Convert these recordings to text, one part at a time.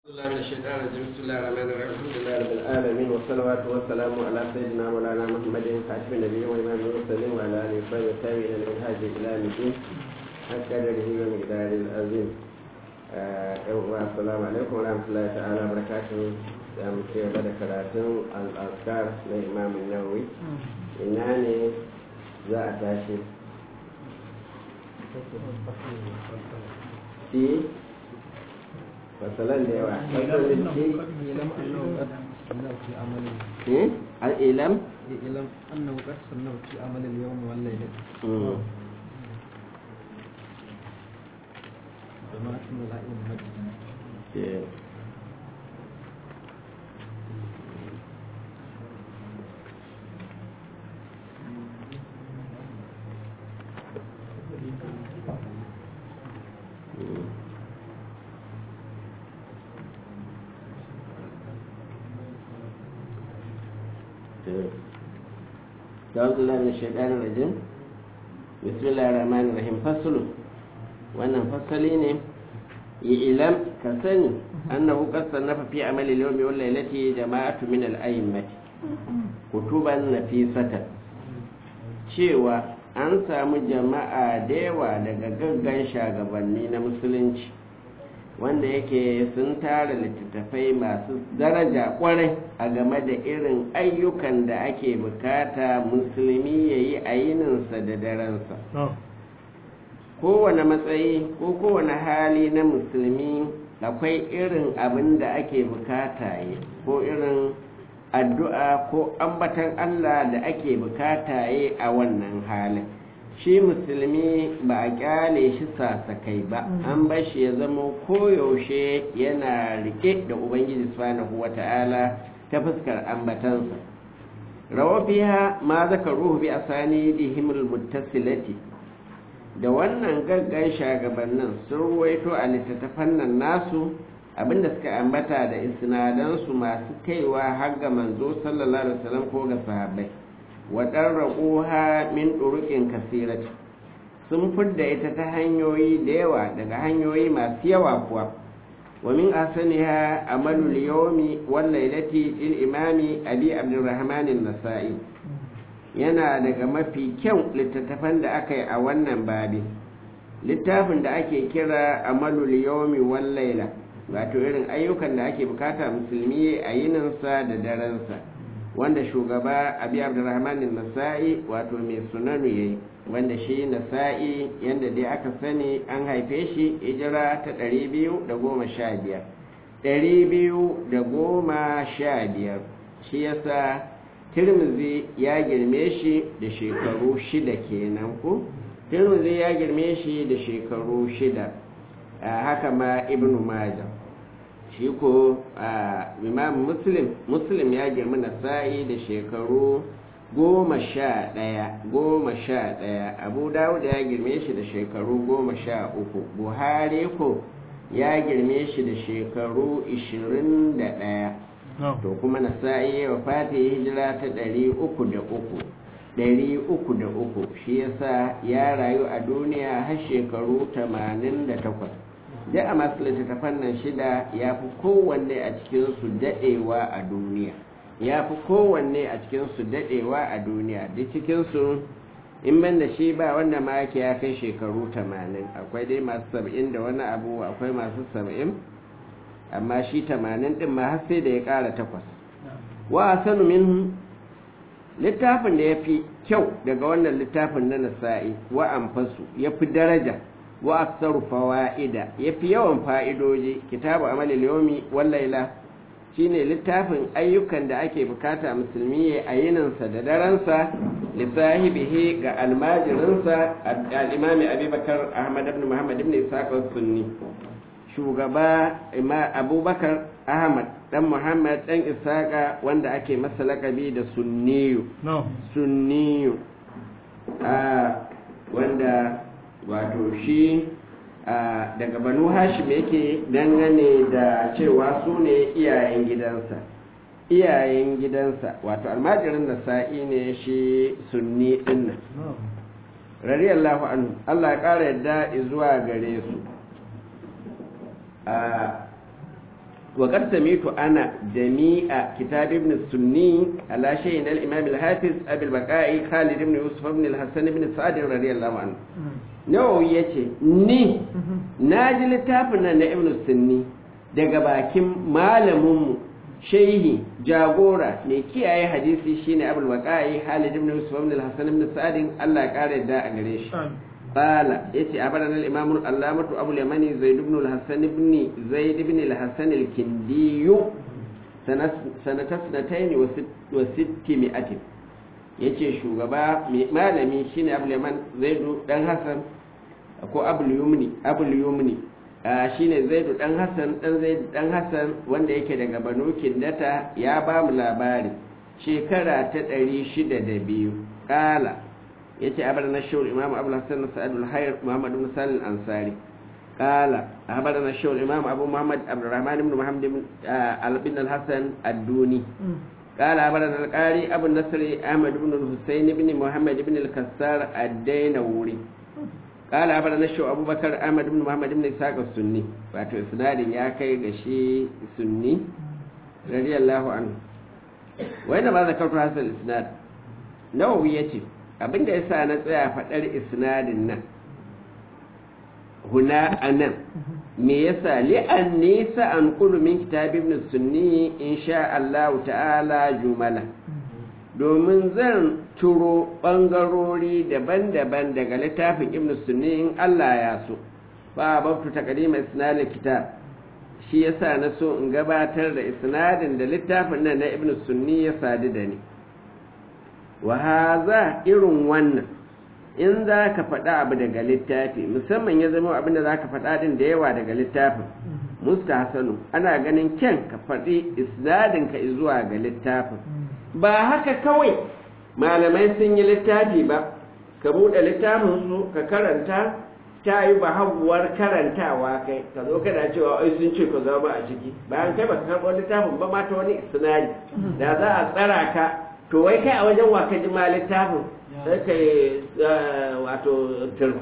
الله من الشيطان الرجيم بسم الله الرحمن الرحيم الحمد لله رب العالمين والصلوات والسلام على سيدنا مولانا محمد خاتم النبيين وإمام المرسلين وعلى آله وصحبه والتابعين لمنهاج إلى يوم الدين حق قدره ومقداره العظيم السلام عليكم ورحمة الله تعالى وبركاته da muke gaba da karatun al'askar na imamun nawawi ina ne za a tashi shi fasalan da yawa fasalin shi al'ilam إعلم أنه قد صنف في عمل اليوم والليلة جماعة الأئمة أعوذ بالله من الشيطان الرجيم بسم الله الرحمن الرحيم فصل wannan fasali ne ilam ka sani annahu qad sannafa fi amali al-yawmi wal laylati jama'atu min al-a'immati kutuban nafisatan cewa an samu jama'a da yawa daga gaggan shagabanni na musulunci wanda yake sun tara littattafai masu daraja kwarai a game da irin ayyukan da ake bukata musulmi ya yi a yininsa da daransa kowane matsayi ko kowane hali na musulmi akwai irin abin da ake bukata yi ko irin addu'a ko ambatan allah da ake bukata yi a wannan halin shi musulmi ba a kyale shi sasakai ba an bar shi ya zama koyaushe yana rike da ubangiji subhanahu wata'ala ta fuskar ambatansa rawafiya ma zaka ruhu bi asani dihimul muttasilati da wannan gaggan shagabannin sun ruwaito a littattafan nan nasu abinda suka ambata da isnadansu masu kaiwa har ga manzo sallallahu alaihi wasallam ko ga sahabbai waɗan min ɗuruƙin kasirati sun fidda ita ta hanyoyi da yawa daga hanyoyi masu yawa kuwa wa min asaniha amalul yawmi wal lailati il imami abi abdurrahman nasai yana daga mafi kyau littattafan da aka yi a wannan babi littafin da ake kira amalul yawmi wal laila wato irin ayyukan da ake bukata musulmi a yininsa da darensa wanda shugaba abi abdurrahman nasa'i wato mai sunanu yayi wanda shi nasa'i yanda dai aka sani an haife shi hijira ta 215 215 shi yasa tirmizi ya girme shi da shekaru shida kenan ko tirmizi ya girme shi da shekaru shida haka ma ibnu majah shi ko imam muslim muslim ya girma nasa'i da shekaru goma sha ɗaya goma sha ɗaya abu dawud ya girme shi da shekaru goma sha uku buhari ko ya girme shi da shekaru ishirin da ɗaya to kuma nasa'i wa fati hijira ta ɗari uku da uku ɗari uku da uku shi yasa ya rayu a duniya har shekaru tamanin da takwas da a masu littattafan nan shida ya fi kowanne a cikinsu daɗewa a duniya ya fi kowanne a cikinsu daɗewa a duniya duk cikinsu in ban da shi ba wanda ma yake ya kai shekaru tamanin akwai dai masu saba'in da wani abu akwai masu saba'in amma shi tamanin ɗin ma har sai da ya ƙara takwas wa sanu min littafin da ya fi kyau daga wannan littafin na nasa'i wa amfasu ya fi daraja wa aksaru fawaida yafi yawan fa'idoji kitabu amalil yawmi wal laila shine littafin ayyukan da ake bukata musulmi ya ayininsa da daransa li sahibihi ga almajirinsa al-imami abubakar ahmad ibn muhammad ibn ishaq sunni shugaba abubakar ahmad dan muhammad dan ishaqa wanda ake masa lakabi da sunniyu sunniyu wanda wato shi daga banu hashim yake dangane da cewa su ne iyayen gidansa iyayen gidansa wato almajirin da sa'i ne shi sunni dinnan radiyallahu anhu Allah ya ƙara yadda zuwa gare su وقد سميت أنا جميع كتاب ابن السني على شيء الإمام الحافظ أبي البقاء خالد بن يوسف بن الحسن بن سعد رضي الله عنه nawawi ya ce ni na ji littafin nan na ibn sunni daga bakin malaminmu shehi jagora mai kiyaye hadisi shine abul waqa'i halid ibn yusuf ibn al-hasan ibn sa'd Allah ya kare da a gare shi qala yace abarana al-imam al-allamatu abul yamani zaid ibn al-hasan ibn zaid ibn al-hasan al-kindi sanata sanatayn wa sitti mi'atin yace shugaba malami shine abul yaman zaidu dan hasan ko abul yumni abul yumni shine zaidu dan hasan dan zaidu dan hasan wanda yake daga banu kindata ya ba mu labari shekara ta 602 kala yace abarna shawul imam abul hasan sa'ad al-hayr muhammad ibn salih al-ansari قال أخبرنا الشيخ الإمام أبو محمد عبد الرحمن بن محمد بن الحسن الدوني قال أخبرنا القاري أبو النصر أحمد بن الحسين بن محمد بن الكسار الدينوري قال أخبرنا الشيخ أبو بكر أحمد بن محمد بن إسحاق السني واتو إسناد يا كي غشي سني رضي الله عنه وإنما ذكرت هذا الإسناد نووي يتي abin da yasa na tsaya faɗar isnadin nan huna anan me yasa li'an nisa an kulu min kitab ibn sunni insha Allah ta'ala jumala domin zan turo bangarori daban-daban daga littafin ibn sunni in Allah ya so ba babtu taqdim isnad kitab shi yasa na so in gabatar da isnadin da littafin nan na ibn sunni ya sadu da ni wa haza irin wannan in za ka faɗa abu daga littafi musamman ya zama abin da za ka faɗa ɗin da yawa daga littafin musta hasanu ana ganin kyan ka faɗi isnadinka zuwa ga littafin ba haka kawai malamai sun yi littafi ba ka buɗe littafin su ka karanta ta yi ba haguwar karantawa kai ka zo kana cewa ai sun ce ka zama a ciki bayan kai baka karɓo littafin ba ma ta wani isnadi da za a tsara ka to wai kai a wajen wa ka ji ma littafin sai ka yi wato tur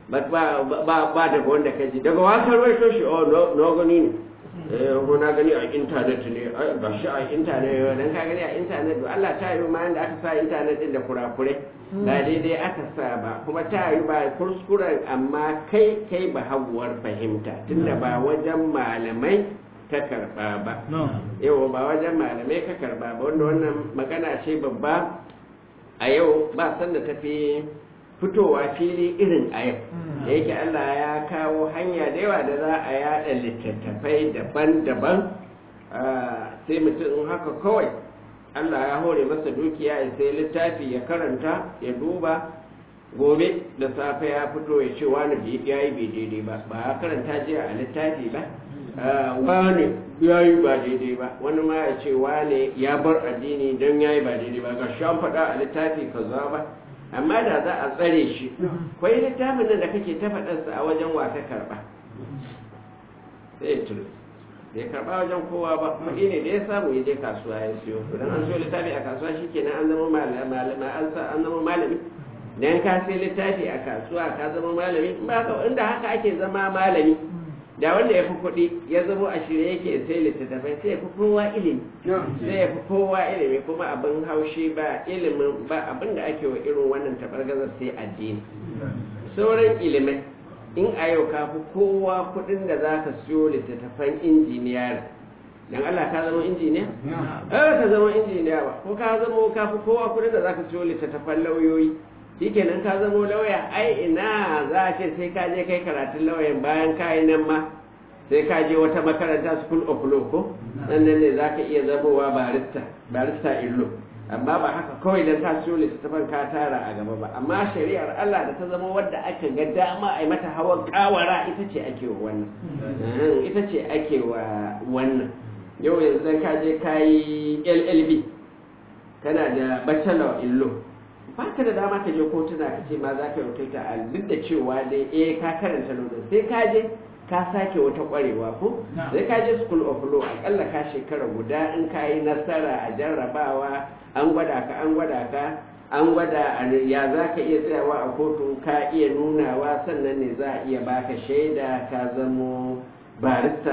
ba daga wanda ka ji daga wakar waito shi oh no gani ne eh ko na gani a intanet ne ba shi a intanet dan ka gani a intanet ba Allah ta yi ma da aka sa intanet din da kurakure ba daidai aka sa ba kuma ta yi ba kuskuren amma kai kai ba haguwar fahimta tunda ba wajen malamai ka karba ba yau ba wajen malamai ka karba ba wanda wannan magana ce babba a yau ba sanda tafi fitowa fili irin a yau da yake Allah ya kawo hanya da yawa da za a yada littattafai daban-daban sai mutum haka kawai Allah ya hore masa dukiya ya sai littafi ya karanta ya duba gobe da safe ya fito ya ce wani ya yi bai daidai ba ba ya karanta jiya a littafi ba wane ya yi ba daidai ba wani ma ya ce wane ya bar addini don ya yi ba daidai ba ga shan faɗa a littafi kaza ba amma da za a tsare shi kwai littafin nan da kake ta faɗarsa a wajen wa ka karɓa sai ya turu bai karɓa wajen kowa ba kuɗi ne da ya samu ya je kasuwa ya siyo idan an siyo littafi a kasuwa shikenan an zama malami an zama malami dan ka sai littafi a kasuwa ka zama malami ba ka inda haka ake zama malami da wanda ya fi kuɗi ya zama a shirye yake sai littattafai sai ya fi kowa ilimi sai ya fi kowa ilimi kuma abin haushi ba ilimin ba abin da ake wa irin wannan tabargazar sai addini sauran ilimai in a yau ka fi kowa kuɗin da za ka siyo littattafan injiniyar dan Allah ka zama injiniya? Eh ka zama injiniya ba ko ka zama ka fi kowa kuɗin da za ka siyo littattafan lauyoyi shikenan ka zamo lauya ai ina za a ce sai ka je kai karatun lauyan bayan ka yi nan ma sai ka je wata makaranta school of law ko sannan ne za ka iya zamowa barista barista illo amma ba haka kawai dan ka siyo littattafan ka tara a gaba ba amma shari'ar Allah da ta zama wadda aka ga dama a yi mata hawan kawara ita ce ake wa wannan ita ce ake wa wannan yau yanzu dan ka je ka yi LLB kana da bachelor in law ba ka da dama ka je kotuna ka ce ma za ka yi ta a duk da cewa dai eh ka karanta lodin sai ka je ka sake wata kwarewa ko sai ka je school of law akalla ka shekara guda in ka yi nasara a jarrabawa an gwada ka an gwada ka an gwada ya za ka iya tsayawa a kotu ka iya nunawa sannan ne za a iya baka shaida ka zamo barista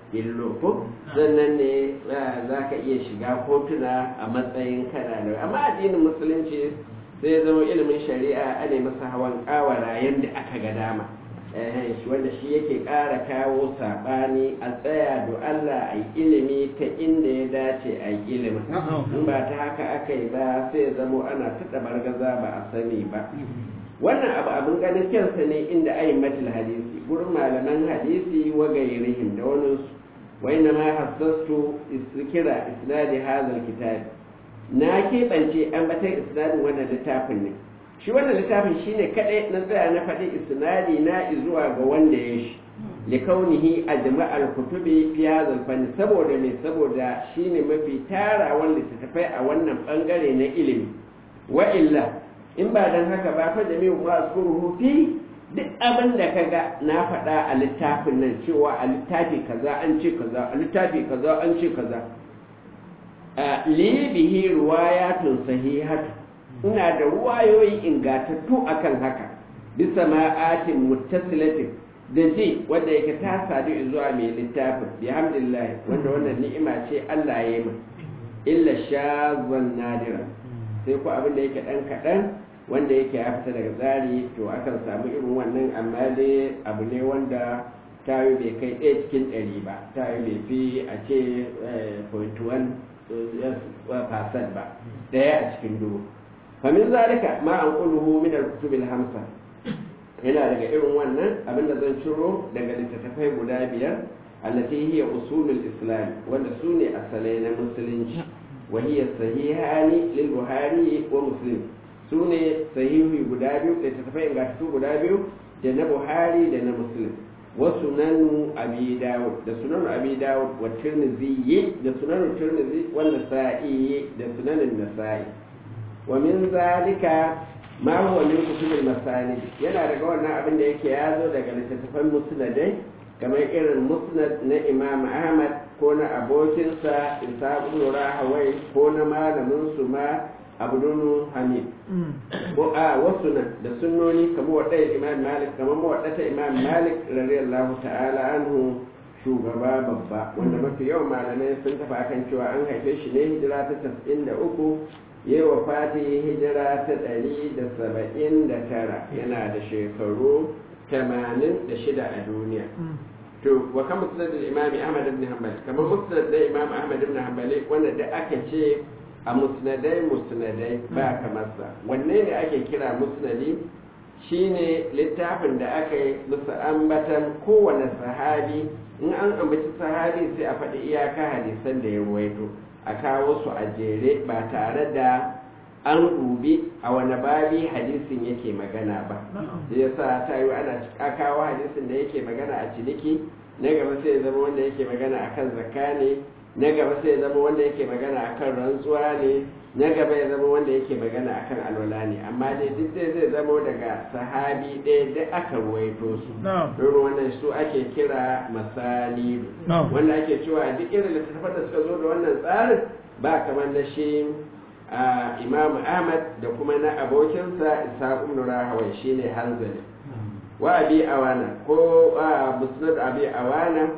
illo ko sannan ne za ka iya shiga kotuna a matsayin kana da amma addinin musulunci sai zama ilimin shari'a ana masa hawan kawara yadda aka ga dama wanda shi yake ƙara kawo saɓani a tsaya da Allah a yi ilimi ta inda ya dace a yi ilimin in ba ta haka aka yi ba sai zamo ana taɗa bargaza ba a sani ba wannan abu abin ganin kyansa ne inda ayin matil hadisi gurin malaman hadisi wa gairihim da wani wa inna ma hassastu kira isnadi hadal kitab na keɓance an batar isnadin wannan littafin ne shi wannan littafin shine kadai na tsaya na faɗi isnadi na zuwa ga wanda ya shi likaunihi a jama'ar kutubi fi hadal fanni saboda me saboda shine mafi tarawan littattafai a wannan bangare na ilimi wa illa in ba dan haka ba fa jami'u ma askuruhu fi duk abin da kaga na faɗa a littafin nan cewa a littafi kaza an ce kaza a littafi kaza an ce kaza li bihi riwayatun sahihatu ina da ruwayoyi ingatattu akan haka bisa ma'atin muttasilatin da ji wanda yake ta sadu zuwa mai littafin bihamdillah wanda wannan ni'ima ce Allah ya yi min illa shazan nadira sai ku abin da yake dan kaɗan wanda yake ya fita daga tsari to akan samu irin wannan amma dai abu ne wanda tayo bai kai ɗaya cikin ɗari ba tayo bai fi a ce point one percent ba ɗaya a cikin dubu famin zalika ma an ƙuluhu min al-kutubil hamsa yana daga irin wannan abinda zan ciro daga littattafai guda biyar allati hiya usulul islam wanda su ne asalai na musulunci wa hiya sahihani lil buhari wa muslim su ne sahihi guda biyu littattafai ingantattu guda biyu da na buhari da na muslim wa sunanu abi dawud da sunanu abi dawud wa tirmidhi da sunanu tirmidhi wa nasa'i da sunanin nasa'i wa min zalika ma huwa min kutubul masanid yana daga wannan abin da yake ya zo daga littattafan musnadai kamar irin musnad na imam ahmad ko na abokinsa isa ibn rahawai ko na malamin su ma abdunu hamid ko a wasu nan da sunnoni kamar wadai imam malik kamar wadata imam malik radiyallahu ta'ala anhu shugaba babba wanda mafi yawan malamai sun tafi akan cewa an haife shi ne hijira ta 93 yi wa fati hijira ta ɗari da saba'in da tara yana da shekaru tamanin da shida a duniya to wa kan musnad imami ahmad ibn hanbal kamar musnad da imam ahmad ibn hanbali wanda da aka ce a musnadai musnadai ba kamar sa wanne ne ake kira musnadi shine littafin da aka yi musu ambatan kowane sahabi in an ambaci sahabi sai a faɗi iyaka hadisan da ya ruwaito a kawo su a jere ba tare da an dubi a wani babi hadisin yake magana ba da ya sa ta yi ana kawo hadisin da yake magana a ciniki na gaba sai zama wanda yake magana akan zakka ne na gaba sai zama wanda yake magana akan rantsuwa ne na gaba ya zama wanda yake magana akan alwala ne amma dai duk dai zai zama daga sahabi ɗaya da aka ruwaito su don wannan su ake kira masalidu wanda ake cewa duk irin littattafan da suka zo da wannan tsarin ba kamar na shi imam ahmad da kuma na abokinsa isa ibn rahawai shine hanzali wa abi awana ko musnad abi awana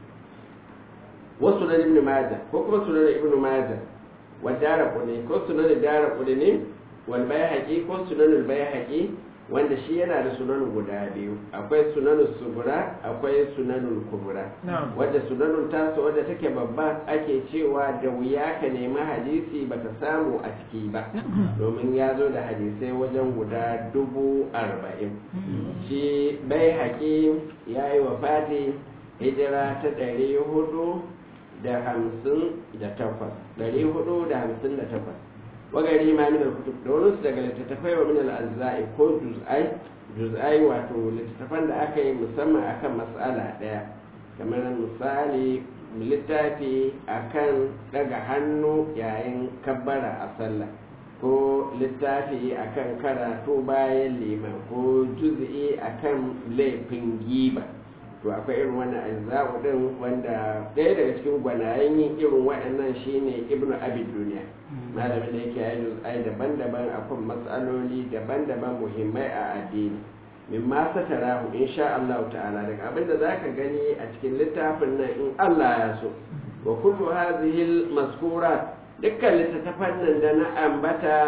wasu na ibn majah ko kuma sunan ibn majah wa daraquni ko sunan daraquni ne wal bayhaqi ko sunan al bayhaqi wanda shi yana da sunan guda biyu akwai sunan sugura akwai sunan kubra wanda sunan tasu wadda take babba ake cewa da wuya ka nemi hadisi baka samu a ciki ba domin ya zo da hadisai wajen guda dubu arba'in shi bai haƙi ya yi wa fati hijira ta ɗari hudu da hamsin da takwas ɗari hudu da hamsin da takwas wagari ma min al-kutub da wani daga littattafai wa min al-azza'i ko juz'ai juz'ai wato littattafan da aka yi musamman akan mas'ala ɗaya kamar misali littafi akan daga hannu yayin kabbara a sallah ko littafi akan karatu bayan liman ko juz'i akan laifin giba to akwai irin wannan azza'u din wanda ɗaya daga cikin gwanayen yin irin waɗannan shine ibnu abid duniya malamin da yake yi juz'ai daban-daban akan matsaloli daban-daban muhimmai a addini mimma satarahu insha Allah ta'ala daga abinda zaka gani a cikin littafin nan in Allah ya so wa kullu hadhihi al-mazkurat dukkan littattafan nan da na ambata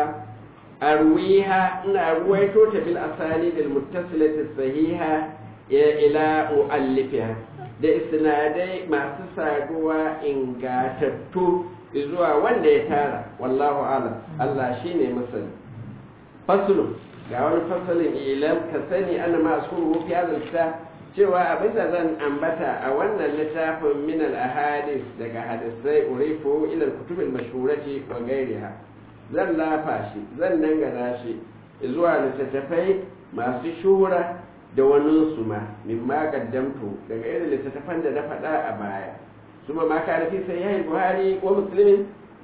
arwiha ina ruwaito ta bil asani bil muttasilati sahiha ila muallifiha da isnadai masu saduwa ingatattu zuwa wanda ya tara wallahu alam Allah shine masani faslu ga wani fasalin ilam ka sani ana masu fi hadal cewa abinda zan ambata a wannan littafin min al ahadith daga hadisai urifu ila al kutub al mashhurati wa ghayriha zan lafa shi zan dangana shi zuwa littattafai masu shura da wani su ma min ma kaddamtu daga irin littattafan da na faɗa a baya su ma maka fi sai yayi buhari ko musulmin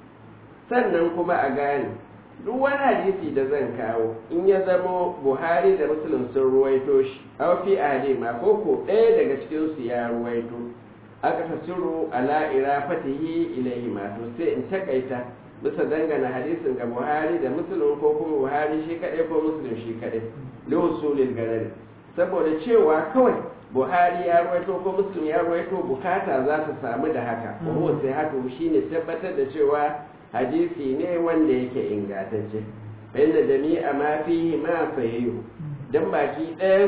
sannan kuma a gane duk wani hadisi da zan kawo in ya zamo buhari da musulun sun ruwaito shi aw fi ahli ma ko ko ɗaya daga cikin su ya ruwaito aka tasiru ala irafatihi ilayhi ma to sai in takaita bisa dangana hadisin ga buhari da musulun ko kuma buhari shi kaɗai ko musulun shi kaɗai li usulil garari saboda cewa kawai buhari ya ruwaito ko musulun ya ruwaito bukata za ta samu da haka ko sai haka shine tabbatar da cewa hadisi ne wanda yake ingantacce inda jami'a ma fihi ma sahihu dan baki ɗayan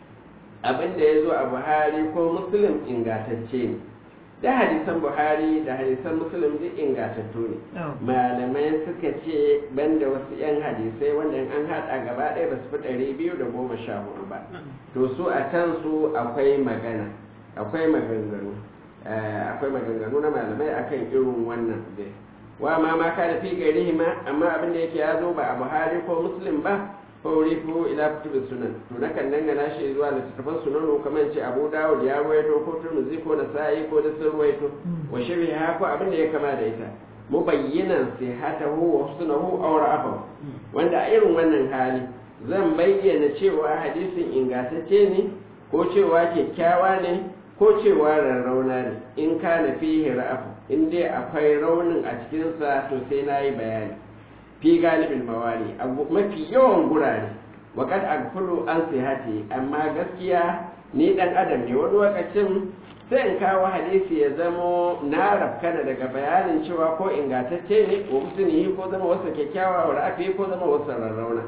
abin da ya zo a buhari ko musulun ingantacce ne da hadisan buhari da hadisan musulun duk ingantattu ne malamai suka ce banda wasu 'yan hadisai wanda an haɗa gaba ɗaya ba su fi ɗari biyu da goma sha hudu ba to su a can su akwai magana akwai maganganu akwai maganganu na malamai akan irin wannan dai wa ma ma ka da fi gari ma amma abin da yake ya zo ba a buhari ko muslim ba ko rifu ila kutubin sunan to na kan dangana shi zuwa littattafan sunan kamar ce abu dawud ya ruwaito ko turmuzi ko nasa'i ko da sun ruwaito wa shirhi ha ko abin da ya kama da ita mubayyinan sihatahu wa husnahu aw ra'afahu wanda a irin wannan hali zan bayyana cewa hadisin ingantacce ne ko cewa kyakkyawa ne ko cewa rarrauna ne in kana fihi ra'afu in dai akwai raunin a cikinsa to sai na yi bayani fi galibin mawali a mafi yawan gurare waƙad agfulu an sihati amma gaskiya ni ɗan adam ne wani lokacin sai in kawo hadisi ya zamo na rafkana daga bayanin cewa ko ingantacce ne ko musulmi ko zama wasu kyakkyawa wa ra'afi ko zama wasu rarrauna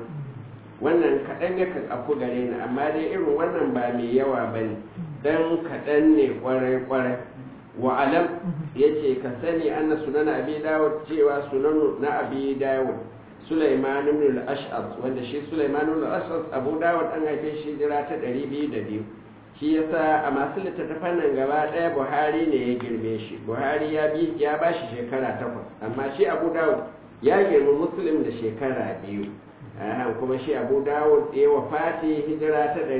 wannan kaɗan yakan afku gare ni amma dai irin wannan ba mai yawa ba ne dan kaɗan ne kwarai-kwarai wa alam ya ce ka sani anna sunan abi dawud cewa sunan na abi dawud sulaiman ibn al-ash'ab wanda shi sulaiman ibn al-ash'ab abu dawud an haife shi jira ta 202 shi yasa a masu littattafan nan gaba ɗaya buhari ne ya girme shi buhari ya bi ya ba shi shekara takwas amma shi abu dawud ya girma muslim da shekara biyu kuma shi abu dawud ya wafati hijira ta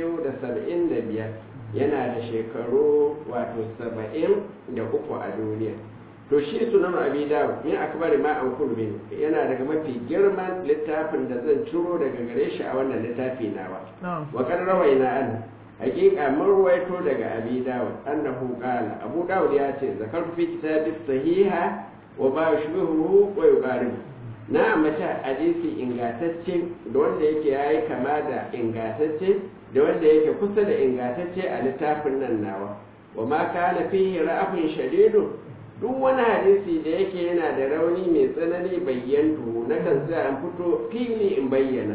275 yana da shekaru wato saba'in da uku a duniya to shi sunan abi dawud min akbari ma an kulmin yana daga mafi girman littafin da zan ciro daga gare shi a wannan littafi nawa wa kan rawaina an hakika mun ruwaito daga abi dawud annahu qala abu dawud ya ce zakar fi kitabi sahiha wa ba shubuhu wa yuqaribu na ambata hadisi ingantacce da wanda yake yayi kama da ingantacce da wanda yake kusa da ingantacce a littafin nan nawa wa ma kana fihi ra'afin shadidu duk wani hadisi da yake yana da rauni mai tsanani bayyantu na kan sai an fito fili in bayyana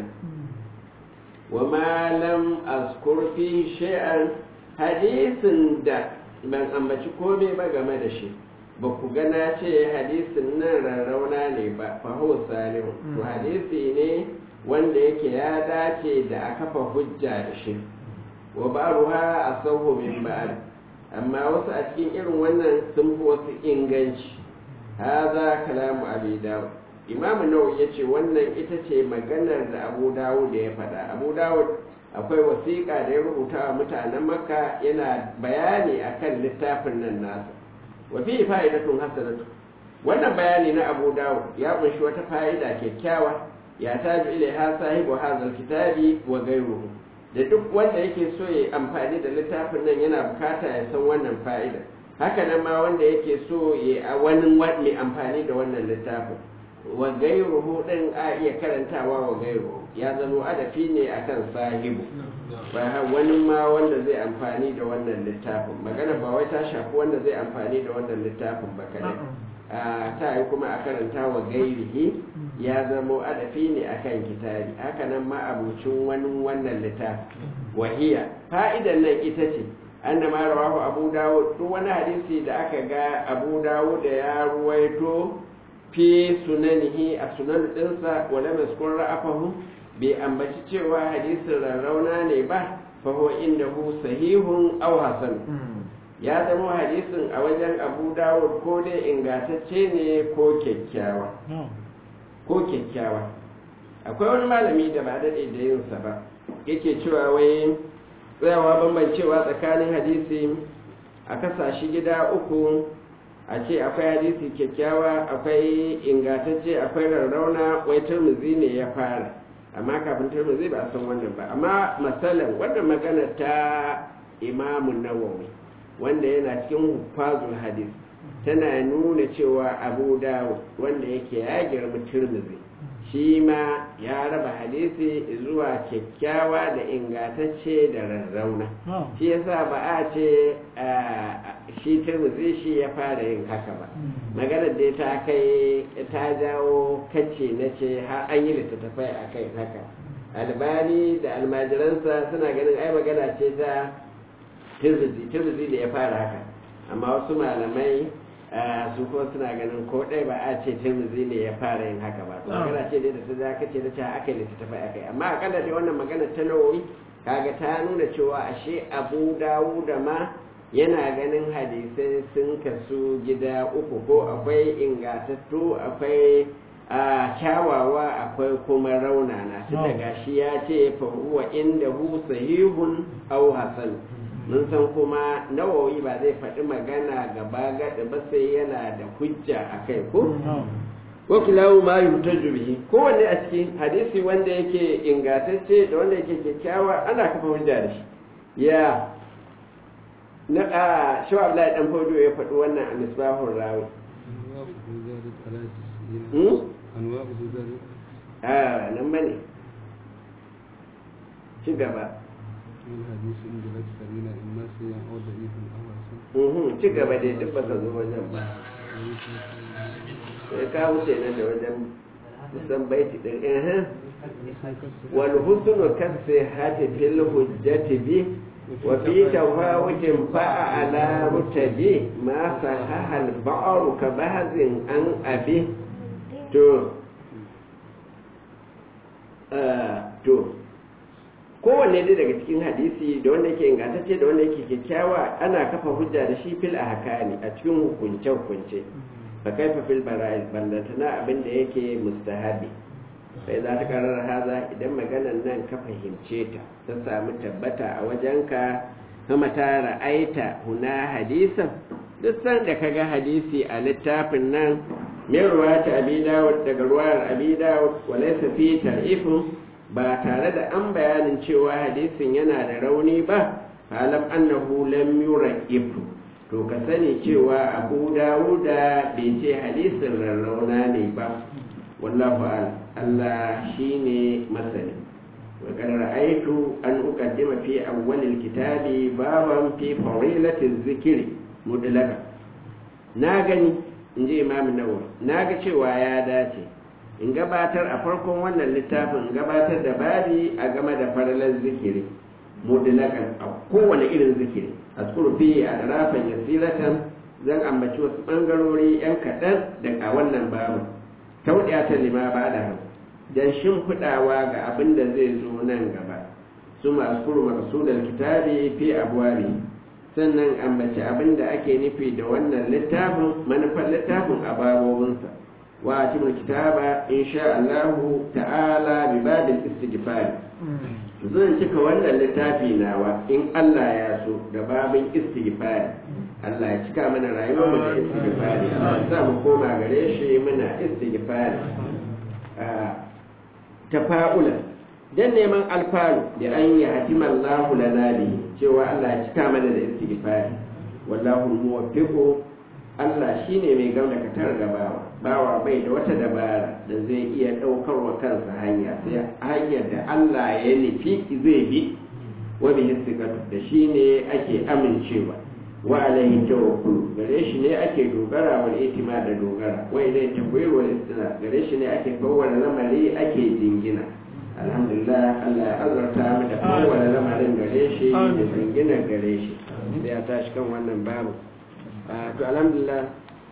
wa ma lam azkur fihi shay'an hadisin da ban ambaci komai ba game da shi ba ku gana ce hadisin nan rarrauna ne ba fa huwa salihu to hadisi ne wanda yake ya dace da a kafa hujja da shi wa ba'ruha asahu min ba'd amma wasu a cikin irin wannan sun fi wasu inganci haza kalamu abi dawud imam nawawi yace wannan ita ce maganar da abu dawud da ya faɗa abu dawud akwai wasiƙa da ya rubuta wa mutanen makka yana bayani akan littafin nan nasa wa fi fa'idatun hasanatu wannan bayani na abu dawud ya kunshi wata fa'ida kyakkyawa ya taju ilaiha sahibu hadha kitabi wa ghayruhu da duk wanda yake so ya amfani da littafin nan yana bukata ya san wannan fa'ida haka nan ma wanda yake so ya a wani mai amfani da wannan littafin wa gairuhu din a iya karantawa wa gairuhu ya zama adafi ne akan sahibu ba wani ma wanda zai amfani da wannan littafin magana ba wai ta shafi wanda zai amfani da wannan littafin ba kadai a ta yi kuma a karanta wa gairihi ya zama adafi ne akan kitabi haka nan ma abucin wani wannan littafin wahiya fa'idan nan ita ce anna ma rawahu abu dawud duk wani hadisi da aka ga abu dawud da ya ruwaito fi sunanihi a sunan dinsa wala maskun ra'afahu bai ambaci cewa hadisin rarrauna ne ba fa huwa indahu sahihun aw hasan ya zama hadisin a wajen abu dawud ko dai ingantacce ne ko kyakkyawa ko kyakkyawa akwai wani malami da ba daɗe da yinsa ba yake cewa wai tsayawa bambancewa tsakanin hadisi a kasa shi gida uku a ce akwai hadisi kyakkyawa akwai ingantacce akwai rarrauna wai turmuzi ne ya fara amma kafin turmuzi ba a san wannan ba amma matsalan wannan magana ta imamun nawawi wanda yana cikin hufazul hadis tana nuna cewa abu dawud wanda yake ya girma turmuzi shi ma ya raba hadisi zuwa kyakkyawa da ingantacce da rarrauna shi yasa ba a ce shi turmuzi shi ya fara yin haka ba maganar dai ta kai ta jawo kace na ce har an yi littattafai a kai haka albani da almajiransa suna ganin ai magana ce ta turmuzi turmuzi da ya fara haka amma wasu malamai su kuma suna ganin ko ɗaya ba a ce tirmizi ne ya fara yin haka ba magana ce dai da ta za ka ce da ta aka yi littattafai aka yi amma akalla dai wannan magana ta nawawi kaga ta nuna cewa ashe abu dawu da ma yana ganin hadisai sun kasu gida uku ko akwai ingatattu akwai a kyawawa akwai kuma raunana tun daga shi ya ce fa huwa inda hu sahihun au hasan mun san kuma nawawi ba zai faɗi magana gaba gaɗi ba sai yana da hujja a kai ko ko kilawu ma yutaju bihi kowanne a cikin hadisi wanda yake ingantacce da wanda yake kyakkyawa ana kafa hujja da shi ya na a shi Abdullahi dan Fodo ya faɗi wannan a misbahur rawi a nan bane ci gaba ci gaba dai duk baka zo wajen ba sai ka wuce nan da wajen kusan baiti ɗin ehem wal husnu kasi hati fil hujjati bi wa fi tawawutin fa'a ala rutabi ma sahaha al ba'ru ka bahzin an abi to to kowanne dai daga cikin hadisi da wanda yake ingantacce da wanda yake kyakkyawa ana kafa hujja da shi fil ahkami a cikin hukunce hukunce fa kaifa fil bara'il ballatana abin da yake mustahabi sai za ta karar haza idan maganan nan ka fahimce ta ta samu tabbata a wajenka kama ta ra'aita huna hadisan duk san da kaga hadisi a littafin nan min ruwata abi dawud daga ruwayar abi dawud walaysa fi tarifin ba tare da an bayanin cewa hadisin yana da rauni ba halam annahu lam yuraqibu to ka sani cewa abu dawuda bai ce hadisin rarrauna ne ba wallahu a'lam Allah shine masani wa qad ra'aytu an uqaddima fi awwal kitabi baban fi fadilati dhikri mudlaka na gani inji imam nawawi na ga cewa ya dace in gabatar a farkon wannan littafin gabatar da babi a game da faralar zikiri mudlakan a kowane irin zikiri a fi a rafin yasiratan zan ambaci wasu ɓangarori 'yan kaɗan daga wannan babu tauɗiya ta lima ba da hau don shimfiɗawa ga abin da zai zo nan gaba su masu kuru makasudar kitabi fi abuwari sannan ambaci abin da ake nufi da wannan littafin manufar littafin a babobinsa wa cikin kitaba insha Allah ta'ala bi babin istighfar zan cika wannan littafi nawa in Allah ya so da babin istighfar Allah ya cika mana rayuwar mu da istighfar Allah ya sa mu koma gare shi muna istighfar tafa'ula dan neman alfaru da an yi hatima Allah lana bi cewa Allah ya cika mana da istighfar wallahu muwaffiqu Allah shi ne mai gauna katar ga bawa bawa bai da wata dabara da zai iya ɗaukar wa kansa hanya sai hanyar da Allah ya nufi zai bi wani hissikatu da shi ne ake amincewa wa alaihi tawakkul gare shi ne ake dogara wal itima da dogara wa ilai takwir wal istina gare shi ne ake kowane lamari ake jingina alhamdulillah Allah ya azurta mu da kowane lamarin gare shi da jingina gare shi sai ya tashi kan wannan babu to alhamdulillah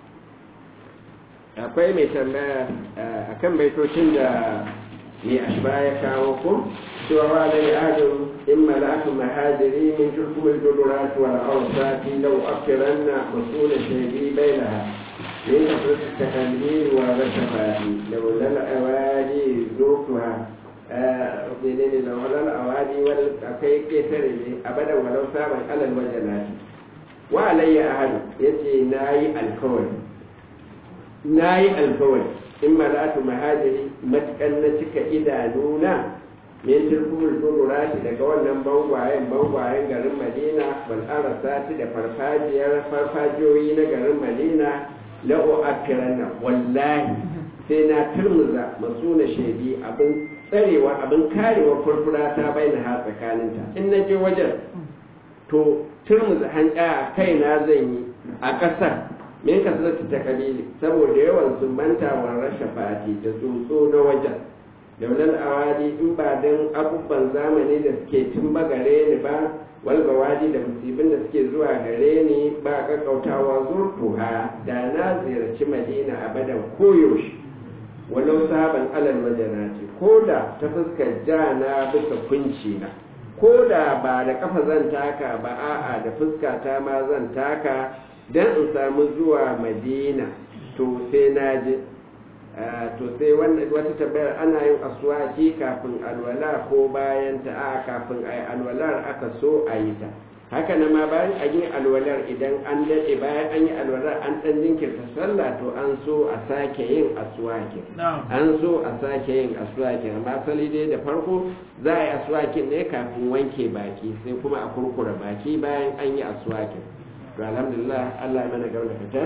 akwai mai tambaya a kan baitocin da mai ashba ya kawo ko cewa wa zai adin in mala'atu mahajiri min turkumul dudurat wal awsati law afiranna masula shaybi bainaha min kafrat takalmir wa rashafati law lal awadi zukuha menene da walal awadi wal akai ketare ne abadan walau saban alal wajanati wa alayya ahadu yace nayi alkawari nayi alkawari in malatu mahajiri matukan na cika idanuna min tilkumul dururati daga wannan bangwayen bangwayen garin madina wal arasati da farfajiyar farfajiyoyi na garin madina la'u akiranna wallahi sai na turmuza masu na shaidi abin tsarewa abin karewa furfura ta bai na ha tsakaninta in na je wajen to turmuza hanya a kaina zan yi a ƙasar min kasarci ta kabili saboda yawan sumbanta wa rasha fati da tsotso na wajen daular awadi in ba don abubuwan zamani da suke tun ba gare ni ba walgawadi da musibin da suke zuwa gare ni ba kakkautawa zurtuha da na ziyarci madina abadan koyaushe walau sabon alal majanati ko da ta fuskar jana bisa kunci na ko da ba da kafa zan taka ba a'a da fuskata ma zan taka don in samu zuwa madina to sai na je to sai wata tabbayar ana yin aswaki kafin alwala ko bayan ta a kafin a yi alwalar aka so a yi ta haka na ma bayan a yi alwalar idan an daɗe bayan an yi alwalar an ɗan jinkirta sallah to an so a sake yin aswakin an so a sake yin aswakin amma asali dai da farko za a yi aswakin ne kafin wanke baki sai kuma a kurkura baki bayan an yi aswakin to alhamdulillah Allah ya mana gauna fitar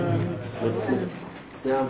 na'am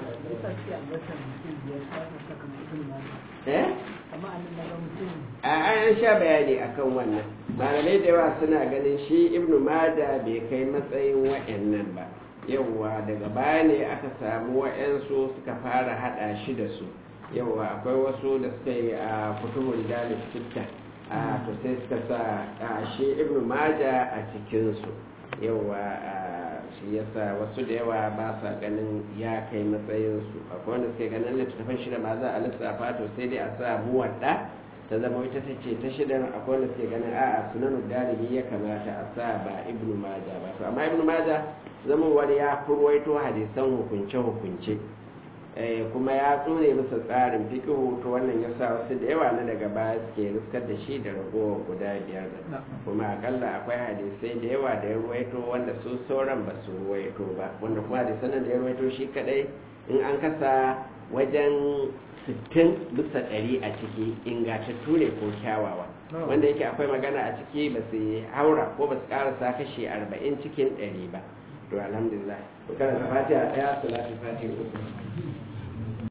eh a an sha bayani akan wannan malamai da yawa suna ganin shi ibnu mada bai kai matsayin wa'annan ba yawwa daga baya ne aka samu wa'yansu suka fara hada shi da su yawwa akwai wasu da suka yi a kutuhun dalib sitta a to sai suka sa a shi ibnu mada a cikinsu yawwa shi yasa wasu da yawa ba sa ganin ya kai matsayinsu akwai wanda suke ganin littattafan shida ma za a lissafa to sai dai a sa muwadda ta zama ita ta ce ta shidan akwai wanda suke ganin a'a sunanu dalibi ya kamata a sa ba ibnu maja ba to amma ibnu maja zama wani ya kurwaito hadisan hukunce hukunce kuma ya tsone masa tsarin fikihu to wannan ya sa wasu da yawa na daga baya suke riskar da shi da ragowar guda biyar da kuma akalla akwai hadisai da yawa da ya ruwaito wanda su sauran ba su ruwaito ba wanda kuma hadisan da ya ruwaito shi kadai in an kasa wajen sittin bisa ɗari a ciki ingantattu ne ko kyawawa wanda yake akwai magana a ciki ba su haura ko ba su karasa kashi arba'in cikin ɗari ba to alhamdulillah to kana fatiha ɗaya salatu fatiha uku